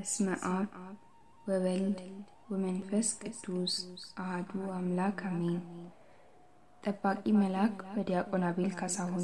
በስመ አብ ወወልድ ወመንፈስ ቅዱስ አህዱ አምላክ አሜን። ጠባቂ መልአክ በዲያቆን አቤል ካሳሁን።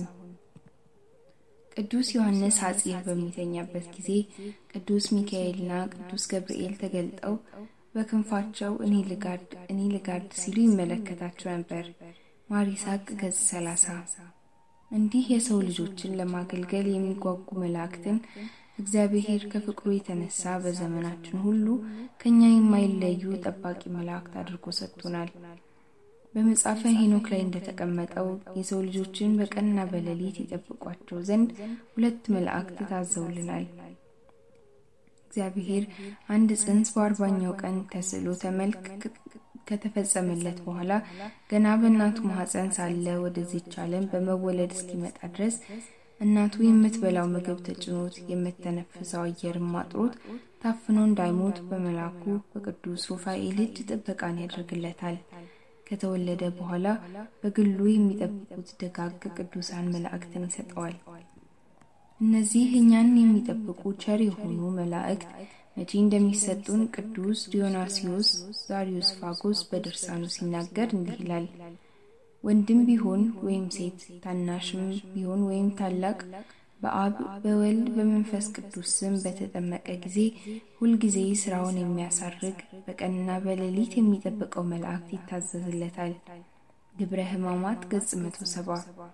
ቅዱስ ዮሐንስ ሐጺር በሚተኛበት ጊዜ ቅዱስ ሚካኤልና ቅዱስ ገብርኤል ተገልጠው በክንፋቸው እኔ ልጋርድ እኔ ልጋርድ ሲሉ ይመለከታቸው ነበር። ማር ይስሐቅ ገጽ 30 እንዲህ የሰው ልጆችን ለማገልገል የሚጓጉ መላእክትን እግዚአብሔር ከፍቅሩ የተነሳ በዘመናችን ሁሉ ከኛ የማይለዩ ጠባቂ መላእክት አድርጎ ሰጥቶናል። በመጽሐፈ ሄኖክ ላይ እንደተቀመጠው የሰው ልጆችን በቀንና በሌሊት ይጠብቋቸው ዘንድ ሁለት መላእክት ታዘውልናል። እግዚአብሔር አንድ ጽንስ በአርባኛው ቀን ተስሎ ተመልክ ከተፈጸመለት በኋላ ገና በእናቱ ማህፀን ሳለ ወደዚች ዓለም በመወለድ እስኪመጣ ድረስ እናቱ የምትበላው ምግብ ተጭኖት የምተነፍሰው አየርም አጥሮት ታፍኖ እንዳይሞት በመላኩ በቅዱስ ሩፋኤል እጅ ጥበቃን ያደርግለታል። ከተወለደ በኋላ በግሉ የሚጠብቁት ደጋግ ቅዱሳን መላእክትን ይሰጠዋል። እነዚህ እኛን የሚጠብቁ ቸር የሆኑ መላእክት መቼ እንደሚሰጡን ቅዱስ ዲዮናሲዮስ ዛሪዮስ ፋጎስ በድርሳኑ ሲናገር እንዲህ ይላል። ወንድም ቢሆን ወይም ሴት፣ ታናሽም ቢሆን ወይም ታላቅ በአብ በወልድ በመንፈስ ቅዱስ ስም በተጠመቀ ጊዜ ሁልጊዜ ስራውን የሚያሳርግ በቀንና በሌሊት የሚጠብቀው መላእክት ይታዘዝለታል። ግብረ ሕማማት ገጽ መቶ ሰባ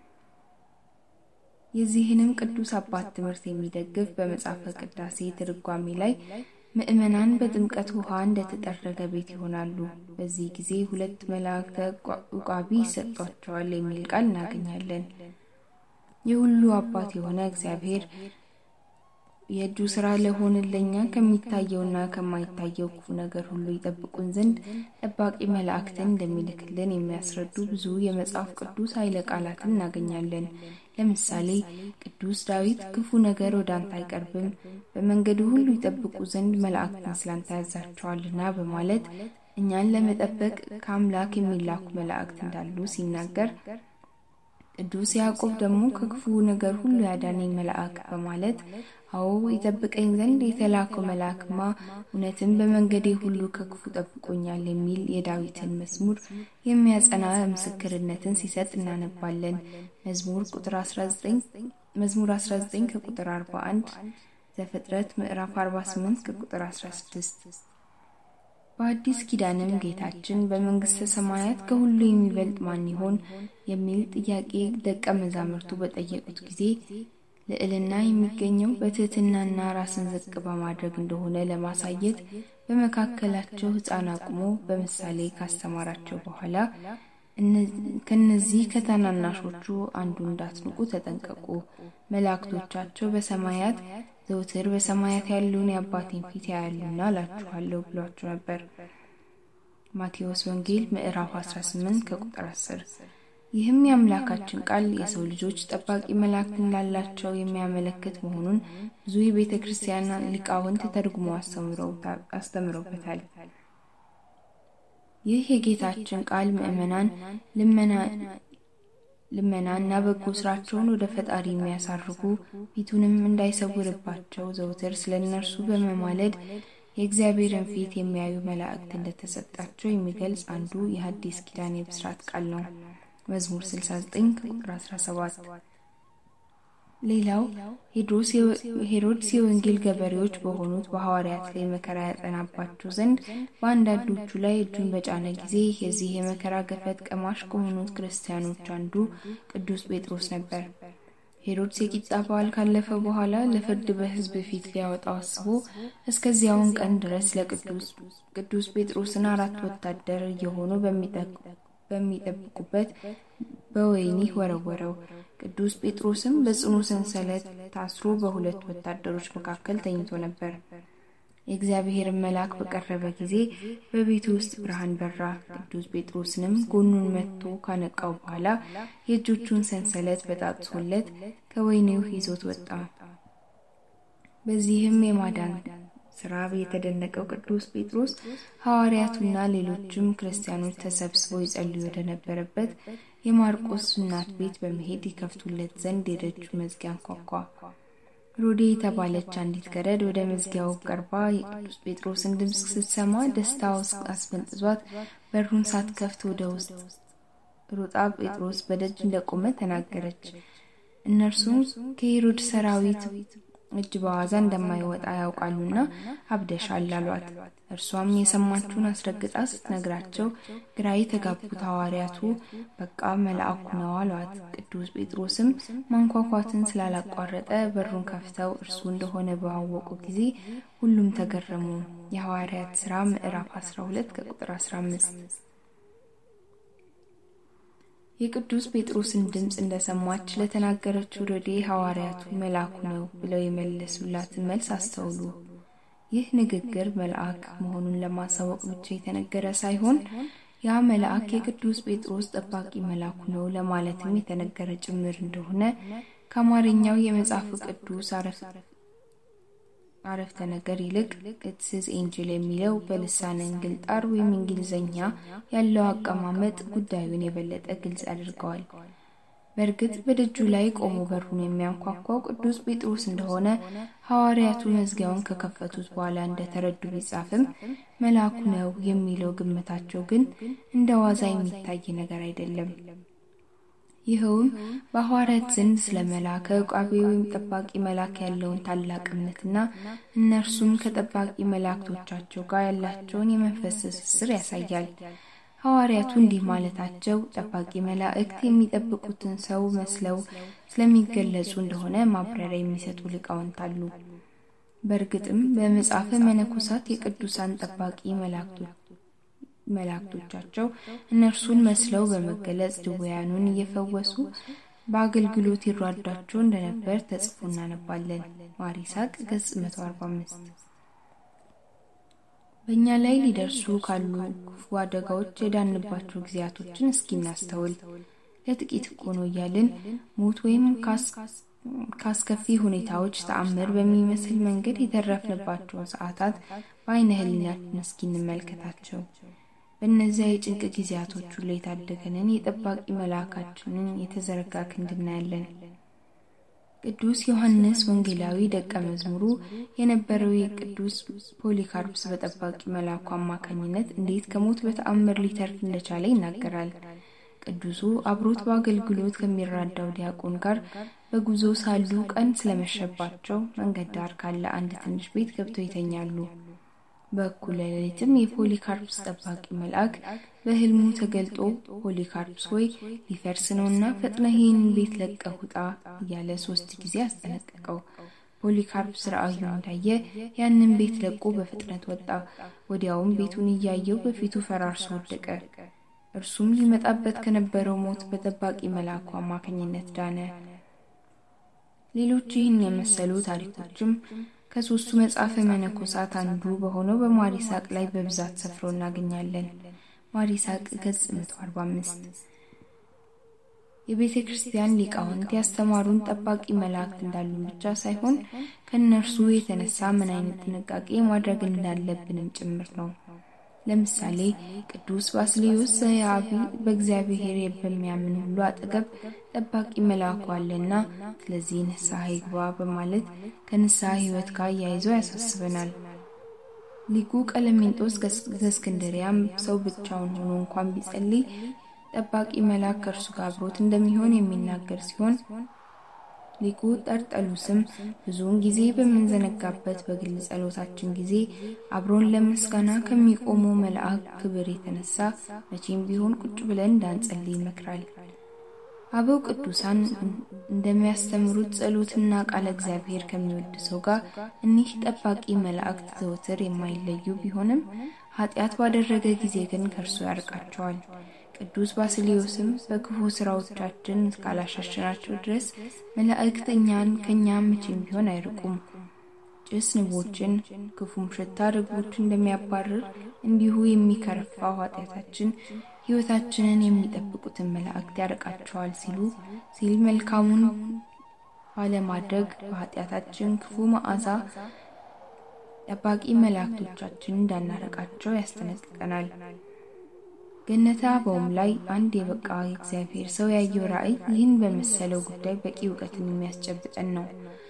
የዚህንም ቅዱስ አባት ትምህርት የሚደግፍ በመጽሐፈ ቅዳሴ ትርጓሜ ላይ ምእመናን በጥምቀት ውሃ እንደተጠረገ ቤት ይሆናሉ። በዚህ ጊዜ ሁለት መላእክተ ዑቃቢ ይሰጧቸዋል የሚል ቃል እናገኛለን። የሁሉ አባት የሆነ እግዚአብሔር የእጁ ስራ ለሆንን ለእኛ ከሚታየውና ከማይታየው ክፉ ነገር ሁሉ ይጠብቁን ዘንድ ጠባቂ መላእክትን እንደሚልክልን የሚያስረዱ ብዙ የመጽሐፍ ቅዱስ ኃይለ ቃላትን እናገኛለን። ለምሳሌ ቅዱስ ዳዊት ክፉ ነገር ወደ አንተ አይቀርብም፣ በመንገዱ ሁሉ ይጠብቁ ዘንድ መላእክትን ስላንተ ያዛቸዋልና በማለት እኛን ለመጠበቅ ከአምላክ የሚላኩ መላእክት እንዳሉ ሲናገር፣ ቅዱስ ያዕቆብ ደግሞ ከክፉ ነገር ሁሉ ያዳነኝ መልአክ በማለት አዎ ይጠብቀኝ ዘንድ የተላከው መልአክማ እውነትም በመንገዴ ሁሉ ከክፉ ጠብቆኛል የሚል የዳዊትን መዝሙር የሚያጸና ምስክርነትን ሲሰጥ እናነባለን። መዝሙር ቁጥር 19 መዝሙር 19 ከቁጥር 41 ዘፍጥረት ምዕራፍ 48 ከቁጥር 16 በአዲስ ኪዳንም ጌታችን በመንግስተ ሰማያት ከሁሉ የሚበልጥ ማን ይሆን የሚል ጥያቄ ደቀ መዛሙርቱ በጠየቁት ጊዜ ልዕልና የሚገኘው በትህትናና ራስን ዝቅ በማድረግ እንደሆነ ለማሳየት በመካከላቸው ሕፃን አቁሞ በምሳሌ ካስተማራቸው በኋላ ከነዚህ ከታናናሾቹ አንዱ እንዳትንቁ ተጠንቀቁ፣ መላእክቶቻቸው በሰማያት ዘውትር በሰማያት ያለውን የአባቴን ፊት ያያሉና እላችኋለሁ ብሏቸው ነበር። ማቴዎስ ወንጌል ምዕራፍ 18 ከቁጥር 10። ይህም የአምላካችን ቃል የሰው ልጆች ጠባቂ መላእክት እንዳላቸው የሚያመለክት መሆኑን ብዙ የቤተ ክርስቲያን ሊቃውንት ተርጉሞ አስተምረውበታል። ይህ የጌታችን ቃል ምዕመናን ልመና እና በጎ ስራቸውን ወደ ፈጣሪ የሚያሳርጉ ፊቱንም እንዳይሰውርባቸው ዘውትር ስለ እነርሱ በመማለድ የእግዚአብሔርን ፊት የሚያዩ መላእክት እንደተሰጣቸው የሚገልጽ አንዱ የሐዲስ ኪዳን የብስራት ቃል ነው። መዝሙር 69 ቁጥር 17። ሌላው ሄሮድስ የወንጌል ገበሬዎች በሆኑት በሐዋርያት ላይ መከራ ያጸናባቸው ዘንድ በአንዳንዶቹ ላይ እጁን በጫነ ጊዜ የዚህ የመከራ ገፈት ቀማሽ ከሆኑት ክርስቲያኖች አንዱ ቅዱስ ጴጥሮስ ነበር። ሄሮድስ የቂጣ በዓል ካለፈ በኋላ ለፍርድ በሕዝብ ፊት ሊያወጣው አስቦ እስከዚያውን ቀን ድረስ ለቅዱስ ቅዱስ ጴጥሮስን አራት ወታደር እየሆኑ በሚጠብቁበት በወህኒ ወረወረው። ቅዱስ ጴጥሮስም በጽኑ ሰንሰለት ታስሮ በሁለት ወታደሮች መካከል ተኝቶ ነበር። የእግዚአብሔርን መልአክ በቀረበ ጊዜ በቤቱ ውስጥ ብርሃን በራ። ቅዱስ ጴጥሮስንም ጎኑን መትቶ ካነቃው በኋላ የእጆቹን ሰንሰለት በጣጥሶለት ከወህኒው ይዞት ወጣ። በዚህም የማዳን ስራ የተደነቀው ቅዱስ ጴጥሮስ ሐዋርያቱና ሌሎችም ክርስቲያኖች ተሰብስበው ይጸልዩ ወደነበረበት የማርቆስ እናት ቤት በመሄድ ይከፍቱለት ዘንድ የደጁ መዝጊያ አንኳኳ። ሮዴ የተባለች አንዲት ገረድ ወደ መዝጊያው ቀርባ የቅዱስ ጴጥሮስን ድምፅ ስትሰማ ደስታው አስፈንጥዟት በሩን ሳትከፍት ወደ ውስጥ ሮጣ ጴጥሮስ በደጅ እንደቆመ ተናገረች። እነርሱም ከሄሮድ ሰራዊት እጅ በዋዛ እንደማይወጣ ያውቃሉና አብደሻል አሏት። እርሷም የሰማችውን አስረግጣ ስትነግራቸው ግራ የተጋቡት ሐዋርያቱ በቃ መልአኩ ነው አሏት። ቅዱስ ጴጥሮስም ማንኳኳትን ስላላቋረጠ በሩን ከፍተው እርሱ እንደሆነ ባወቁ ጊዜ ሁሉም ተገረሙ። የሐዋርያት ሥራ ምዕራፍ 12 ከቁጥር 15 የቅዱስ ጴጥሮስን ድምፅ እንደሰማች ለተናገረችው ሮዴ ሐዋርያቱ መልአኩ ነው ብለው የመለሱላትን መልስ አስተውሉ። ይህ ንግግር መልአክ መሆኑን ለማሳወቅ ብቻ የተነገረ ሳይሆን ያ መልአክ የቅዱስ ጴጥሮስ ጠባቂ መልአኩ ነው ለማለትም የተነገረ ጭምር እንደሆነ ከአማርኛው የመጽሐፍ ቅዱስ አረፍተ ነገር ይልቅ ኢትስ ኤንጅል የሚለው በልሳነ እንግልጣር ወይም እንግሊዝኛ ያለው አቀማመጥ ጉዳዩን የበለጠ ግልጽ ያደርገዋል። በእርግጥ በደጁ ላይ ቆሞ በሩን የሚያንኳኳው ቅዱስ ጴጥሮስ እንደሆነ ሐዋርያቱ መዝጊያውን ከከፈቱት በኋላ እንደተረዱ ቢጻፍም መልአኩ ነው የሚለው ግምታቸው ግን እንደ ዋዛ የሚታይ ነገር አይደለም። ይኸውም በሐዋርያት ዘንድ ስለ መላከ ዕቃቤ ወይም ጠባቂ መልአክ ያለውን ታላቅ እምነትና እነርሱም ከጠባቂ መላእክቶቻቸው ጋር ያላቸውን የመንፈስ ትስስር ያሳያል። ሐዋርያቱ እንዲህ ማለታቸው ጠባቂ መላእክት የሚጠብቁትን ሰው መስለው ስለሚገለጹ እንደሆነ ማብራሪያ የሚሰጡ ሊቃውንት አሉ። በእርግጥም በመጽሐፈ መነኮሳት የቅዱሳን ጠባቂ መላእክቶቻቸው እነርሱን መስለው በመገለጽ ድውያኑን እየፈወሱ በአገልግሎት ይሯዷቸው እንደነበር ተጽፎ እናነባለን። ማር ይስሐቅ ገጽ 145 በእኛ ላይ ሊደርሱ ካሉ ክፉ አደጋዎች የዳንባቸው ጊዜያቶችን እስኪ እናስተውል። ለጥቂት እኮ ነው እያልን ሞት ወይም ካስከፊ ሁኔታዎች ተአምር በሚመስል መንገድ የተረፍንባቸውን ሰዓታት በአይነ ህሊናችን እስኪ እንመልከታቸው። በእነዚያ የጭንቅ ጊዜያቶች ሁሉ የታደገንን የጠባቂ መልአካችንን የተዘረጋ ክንድ እናያለን። ቅዱስ ዮሐንስ ወንጌላዊ ደቀ መዝሙሩ የነበረው የቅዱስ ፖሊካርፕስ በጠባቂ መልአኩ አማካኝነት እንዴት ከሞት በተአምር ሊተርፍ እንደቻለ ይናገራል። ቅዱሱ አብሮት በአገልግሎት ከሚራዳው ዲያቆን ጋር በጉዞ ሳሉ ቀን ስለመሸባቸው መንገድ ዳር ካለ አንድ ትንሽ ቤት ገብተው ይተኛሉ። በእኩለ ሌሊትም የፖሊካርፕስ ጠባቂ መልአክ በህልሙ ተገልጦ ፖሊካርፕስ ሆይ ሊፈርስ ነውና ፈጥነህ ይህን ቤት ለቀህ ውጣ እያለ ሶስት ጊዜ አስጠነቀቀው። ፖሊካርፕስ ራእዩን እንዳየ ያንን ቤት ለቆ በፍጥነት ወጣ። ወዲያውም ቤቱን እያየው በፊቱ ፈራርሶ ወደቀ። እርሱም ሊመጣበት ከነበረው ሞት በጠባቂ መልአኩ አማካኝነት ዳነ። ሌሎች ይህን የመሰሉ ታሪኮችም ከሶስቱ መጽሐፈ መነኮሳት አንዱ በሆነው በማር ይስሐቅ ላይ በብዛት ሰፍረው እናገኛለን። ማር ይስሐቅ ገጽ 145 የቤተ ክርስቲያን ሊቃውንት ያስተማሩን ጠባቂ መላእክት እንዳሉን ብቻ ሳይሆን ከእነርሱ የተነሳ ምን አይነት ጥንቃቄ ማድረግ እንዳለብንም ጭምር ነው። ለምሳሌ ቅዱስ ባስልዮስ ዘያቢ በእግዚአብሔር በሚያምን ሁሉ አጠገብ ጠባቂ መልአኩ አለና ስለዚህ ንስሐ ይግባ በማለት ከንስሐ ሕይወት ጋር እያይዞ ያሳስበናል። ሊቁ ቀለሜንጦስ ዘእስክንድርያም ሰው ብቻውን ሆኖ እንኳን ቢጸልይ ጠባቂ መልአክ ከእርሱ ጋር አብሮት እንደሚሆን የሚናገር ሲሆን ሊቁ ጠርጠሉስም ብዙውን ጊዜ በምንዘነጋበት በግል ጸሎታችን ጊዜ አብሮን ለምስጋና ከሚቆሙ መልአክ ክብር የተነሳ መቼም ቢሆን ቁጭ ብለን እንዳንጸልይ ይመክራል። አበው ቅዱሳን እንደሚያስተምሩት ጸሎትና ቃለ እግዚአብሔር ከሚወድ ሰው ጋር እኒህ ጠባቂ መላእክት ዘወትር የማይለዩ ቢሆንም ኃጢአት ባደረገ ጊዜ ግን ከእርሱ ያርቃቸዋል። ቅዱስ ባስልዮስም በክፉ ስራዎቻችን እስካላሻሸናቸው ድረስ መላእክት እኛን ከእኛ መቼም ቢሆን አይርቁም። ጭስ ንቦችን፣ ክፉም ሽታ ርግቦችን እንደሚያባርር እንዲሁ የሚከረፋው ኃጢአታችን ሕይወታችንን የሚጠብቁትን መላእክት ያርቃቸዋል ሲሉ ሲል መልካሙን ባለማድረግ በኃጢአታችን ክፉ መዓዛ ጠባቂ መላእክቶቻችን እንዳናረቃቸው ያስጠነቅቀናል። ገነተ አበውም ላይ አንድ የበቃ የእግዚአብሔር ሰው ያየው ራእይ ይህን በመሰለው ጉዳይ በቂ እውቀትን የሚያስጨብጠን ነው።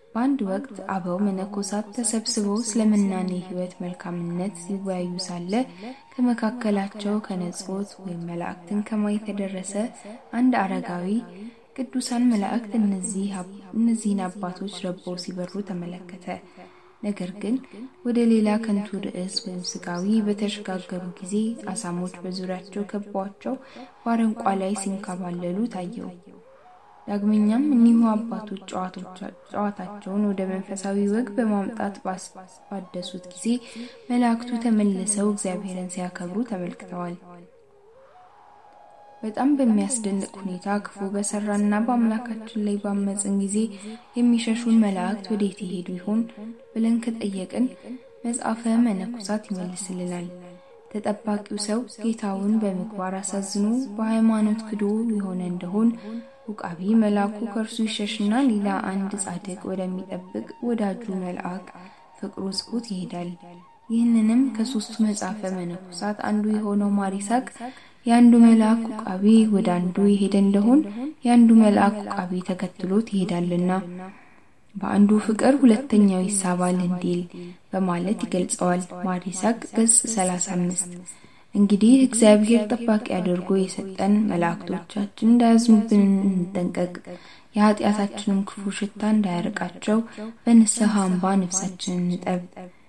በአንድ ወቅት አበው መነኮሳት ተሰብስበው ስለ ምናኔ ሕይወት መልካምነት ሲወያዩ ሳለ ከመካከላቸው ከነጾት ወይም መላእክትን ከማየት የደረሰ አንድ አረጋዊ ቅዱሳን መላእክት እነዚህን አባቶች ረበው ሲበሩ ተመለከተ። ነገር ግን ወደ ሌላ ከንቱ ርዕስ ወይም ስጋዊ በተሸጋገሩ ጊዜ አሳሞች በዙሪያቸው ከቧቸው በአረንቋ ላይ ሲንከባለሉ ታየው። ዳግመኛም እኒሁ አባቶች ጨዋታቸውን ወደ መንፈሳዊ ወግ በማምጣት ባደሱት ጊዜ መላእክቱ ተመልሰው እግዚአብሔርን ሲያከብሩ ተመልክተዋል። በጣም በሚያስደንቅ ሁኔታ ክፉ በሰራና በአምላካችን ላይ ባመፅን ጊዜ የሚሸሹን መላእክት ወዴት ይሄዱ ይሆን ብለን ከጠየቅን መጽሐፈ መነኮሳት ይመልስልናል። ተጠባቂው ሰው ጌታውን በምግባር አሳዝኖ በሃይማኖት ክዶ የሆነ እንደሆን ውቃቢ መልአኩ ከእርሱ ይሸሽና ሌላ አንድ ጻድቅ ወደሚጠብቅ ወዳጁ መልአክ ፍቅሩ ስቦት ይሄዳል። ይህንንም ከሶስቱ መጽሐፈ መነኮሳት አንዱ የሆነው ማሪሳቅ የአንዱ መልአክ ውቃቢ ወደ አንዱ የሄደ እንደሆን የአንዱ መልአክ ውቃቢ ተከትሎት ይሄዳልና በአንዱ ፍቅር ሁለተኛው ይሳባል እንዲል በማለት ይገልጸዋል። ማሪሳቅ ገጽ 35 እንግዲህ እግዚአብሔር ጠባቂ አድርጎ የሰጠን መላእክቶቻችን እንዳያዝኑብን እንጠንቀቅ፣ የኃጢአታችንም ክፉ ሽታ እንዳያርቃቸው በንስሐ አምባ ነፍሳችንን እንጠብ።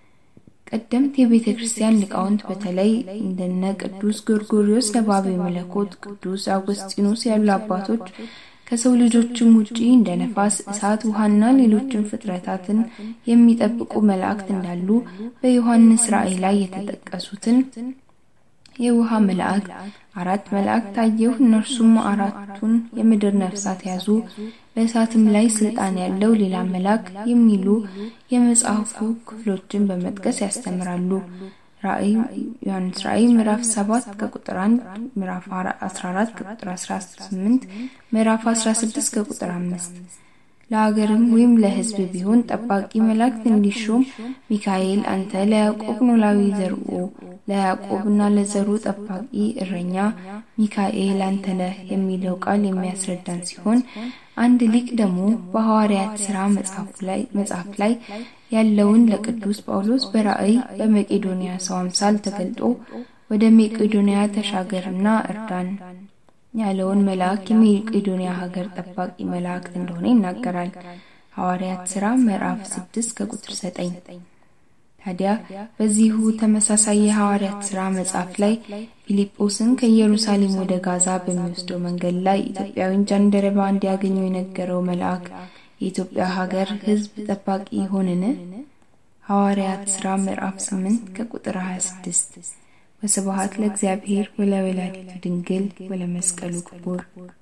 ቀደምት የቤተ ክርስቲያን ሊቃውንት በተለይ እንደነ ቅዱስ ጎርጎሪዮስ ነባቤ መለኮት፣ ቅዱስ አውግስጢኖስ ያሉ አባቶች ከሰው ልጆችም ውጪ እንደ ነፋስ፣ እሳት፣ ውሃና ሌሎችን ፍጥረታትን የሚጠብቁ መላእክት እንዳሉ በዮሐንስ ራእይ ላይ የተጠቀሱትን የውሃ መላእክት አራት መላእክት ታየሁ። እነርሱም አራቱን የምድር ነፍሳት ያዙ፣ በእሳትም ላይ ስልጣን ያለው ሌላ መልአክ የሚሉ የመጽሐፉ ክፍሎችን በመጥቀስ ያስተምራሉ። ራእይ ዮሐንስ ራእይ ምዕራፍ 7 ከቁጥር 1፣ ምዕራፍ 14 ከቁጥር 18፣ ምዕራፍ 16 ከቁጥር 5 ለሀገርም ወይም ለሕዝብ ቢሆን ጠባቂ መላእክት እንዲሾም ሚካኤል አንተ ለያዕቆብ ኖላዊ ዘርኡ ለያዕቆብና ለዘሩ ጠባቂ እረኛ ሚካኤል አንተ ነህ የሚለው ቃል የሚያስረዳን ሲሆን አንድ ሊቅ ደግሞ በሐዋርያት ሥራ መጽሐፍ ላይ ያለውን ለቅዱስ ጳውሎስ በራእይ በመቄዶንያ ሰው አምሳል ተገልጦ ወደ መቄዶንያ ተሻገርና እርዳን ያለውን መልአክ የመቄዶንያ ሀገር ጠባቂ መላእክት እንደሆነ ይናገራል። ሐዋርያት ሥራ ምዕራፍ 6 ከቁጥር 9። ታዲያ በዚሁ ተመሳሳይ የሐዋርያት ሥራ መጽሐፍ ላይ ፊልጶስን ከኢየሩሳሌም ወደ ጋዛ በሚወስደው መንገድ ላይ ኢትዮጵያዊን ጃንደረባ እንዲያገኙ የነገረው መልአክ የኢትዮጵያ ሀገር ሕዝብ ጠባቂ ይሆንን? ሐዋርያት ሥራ ምዕራፍ 8 ከቁጥር 26 ወስብሐት ለእግዚአብሔር ወለወላዲቱ ድንግል ወለመስቀሉ ክቡር